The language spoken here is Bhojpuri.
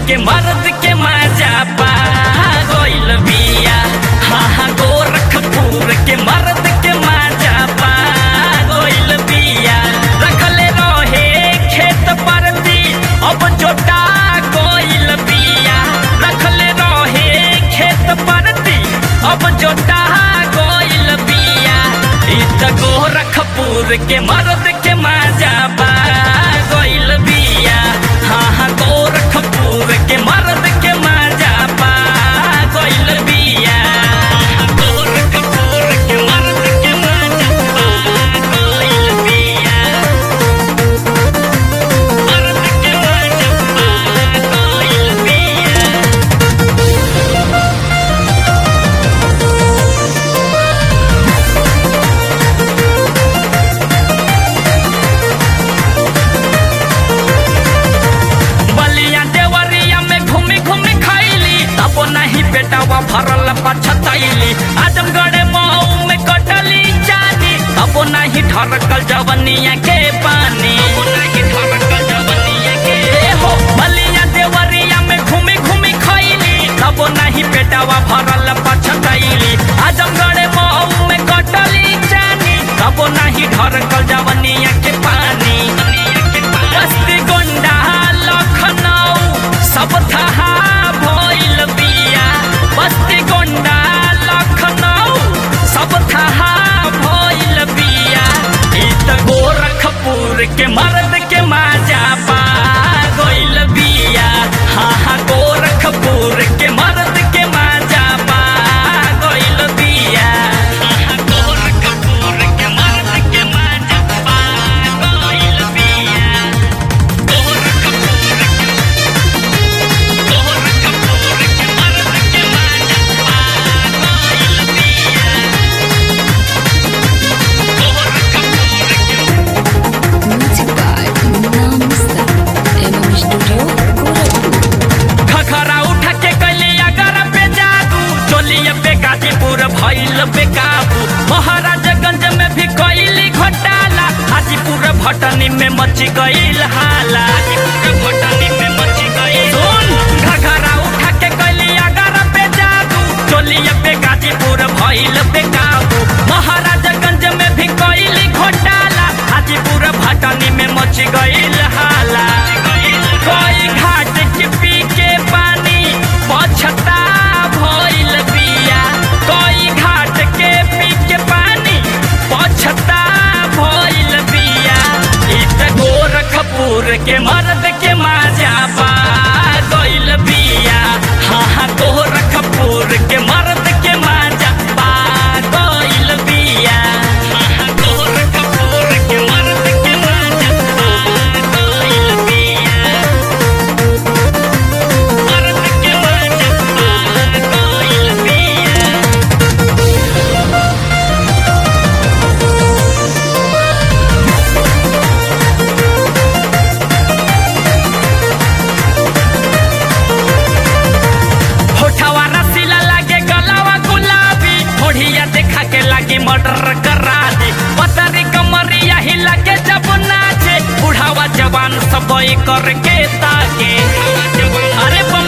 के मर्द के मजा पा गइल बिया हाँ हाँ गोरखपुर के मर्द के मजा पा गइल बिया रखले रहे खेत परती अब जोटा गइल बिया रखले रहे खेत परती अब जोटा गइल बिया इ त गोरखपुर के मर्द के मजा पा गइल बिया हाँ हाँ गोरखपुर के मर्द के मजा पा गइल बिया गोरखपुर के मर्द के मजा पा गइल बिया मर्द के मजा पा गइल बिया बलिया देवरिया में घूमी घूमी खैली तब नहीं बेटावा भरल पछतैली आजमगढ़ मऊ में कटली जानी तब नहीं ढरकल जवनिया के पानी ए हो बलिया देवरिया में घूमी घूमी खैली तब नहीं बेटावा भरल पछतैली आजमगढ़ मऊ में कटली जानी तब नहीं ढरकल जवनिया के पानी बस्ती गोंडा लखनऊ सब थहा भइल बिया बस्ती गोंडा लखनऊ सब थहा भइल बिया इ त गोरखपुर के मर्द के मजा पा गइल बिया हाँ हाँ गोरखपुर के मर्द के मजा पा गइल बिया हाँ हाँ गोरखपुर के मर्द के मजा पा गइल बिया Music by Namaste. एवं स्टूडियो गोरखपुर खखरा उठा के कैले अगर पे जादू चोलिए पे गाजीपुर भइल पे काबू महाराजगंज में भी कैली घोटाला हाजीपुर भटनी में मची गईल हाला हाजीपुर भटनी में मची गईल सुन खखरा उठा के कैली अगर पे जादू चोलिए पे गाजीपुर भइल पे काबू महाराजगंज में भी कैली घोटाला हाजीपुर भटनी में मची गईल हाला कोई घाट के पी के पानी पछता भइल बिया कोई घाट के पी के पानी पछता भइल बिया इ त गोरखपुर के मर्द के मजा पा गइल बिया हाँ हाँ गोरखपुर के मर्द के मजा पा गइल बिया हाँ हाँ गोरखपुर के मर्द के मजा पा गइल बिया मर्द के मजा पा गइल बिया होठवा रसीला लागे गलावा गुलाबी होढ़िया देखा के लागे मर्डर करा दे पतरी कमरिया ही लागे जब नाचे बुढ़ावा जवान सब करके ताके अरे